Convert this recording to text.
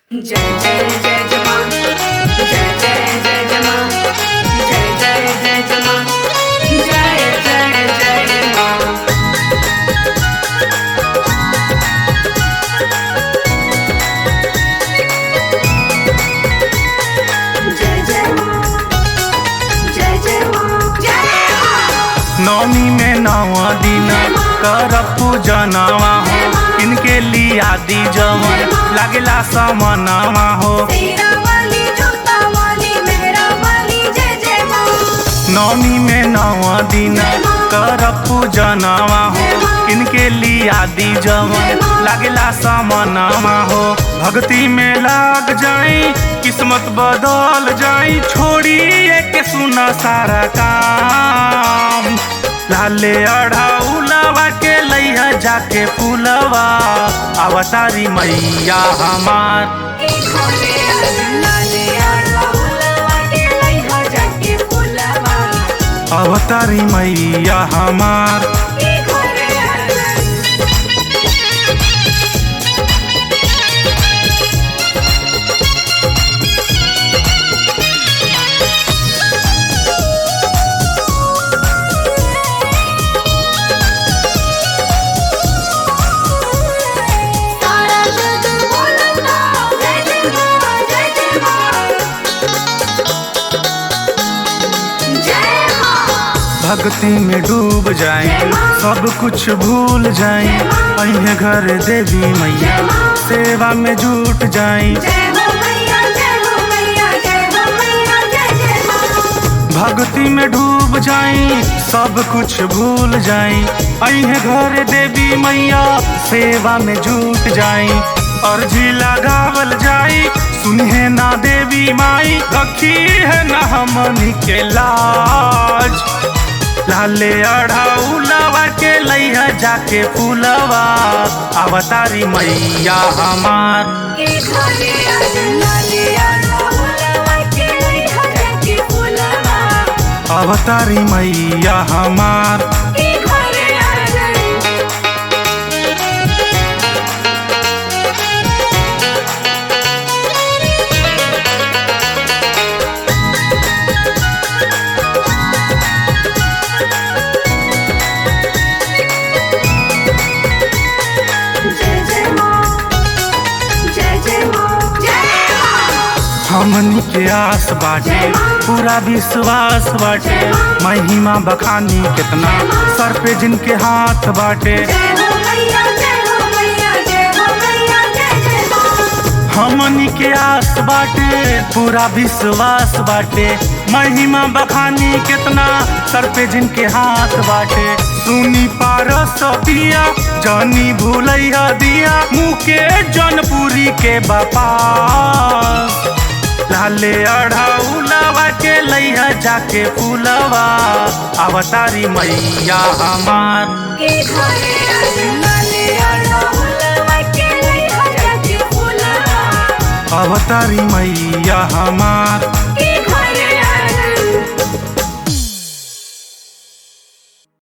जय जय जय जवान जय जय जय जवान जय जय जय जवान जय जय जय मां जय जय मां जय जय मां जय मां नौमी में नवा दिन कर पूजनवा हो इनके लिया दी जवन लागेला समनवा हो तेरा वाली जोता वाली मेहरा वाली जय जय मां नौमी में नवा दिन कर पूजनवा हो इनके लिया दी जवन लागेला समनवा हो भक्ति में लाग जाई किस्मत बदल जाई छोड़ी के सुना सारा काम लाले अढ़ाउलवा के लैया जाके फूलवा अवतारी मैया हमार एक होले लाले अड़हुलवा के लइहा जाके फुलवा अवतारी मैया हमार एक होले तारा जग बोलता जय जय मां जय जय मां जय मां भक्ति में डूब जाए सब कुछ भूल जाए अहे घर देवी मैया सेवा में जुट जाए जय हो मैया जय हो मैया जय हो मैया जय जय मां भक्ति में डूब जाई सब कुछ भूल जाई अहे घर देवी मैया सेवा में जुट जाई अर्जी लगावल जाई सुनिए ना देवी माई रखी है ना हमनी के लाज लाले अढ़ाउलवा के लैया जाके फूलवा अवतारी मैया हमार एक होले लाले अड़हुलवा के लइहा जाके फुलवा अवतारी मैया हमार एक होले जय जय मां जय जय मां जय मां हमनी के आस बाटे पूरा विश्वास बाटे महिमा बखानी कितना सर पे जिनके हाथ बाटे जय हो मैया जय हो मैया जय हो मैया जय जय मां हमनी के आस बाटे पूरा विश्वास बाटे महिमा बखानी कितना सर पे जिनके हाथ बाटे सुनी पारस पिया जानी भूलैया दिया मुँह के जनपुरी के बापा लाले अढ़ाउलवा के लैया जाके फूलवा अवतारी मैया हमार एक होले लाले अड़हुलवा के लइहा जाके फुलवा अवतारी मैया हमार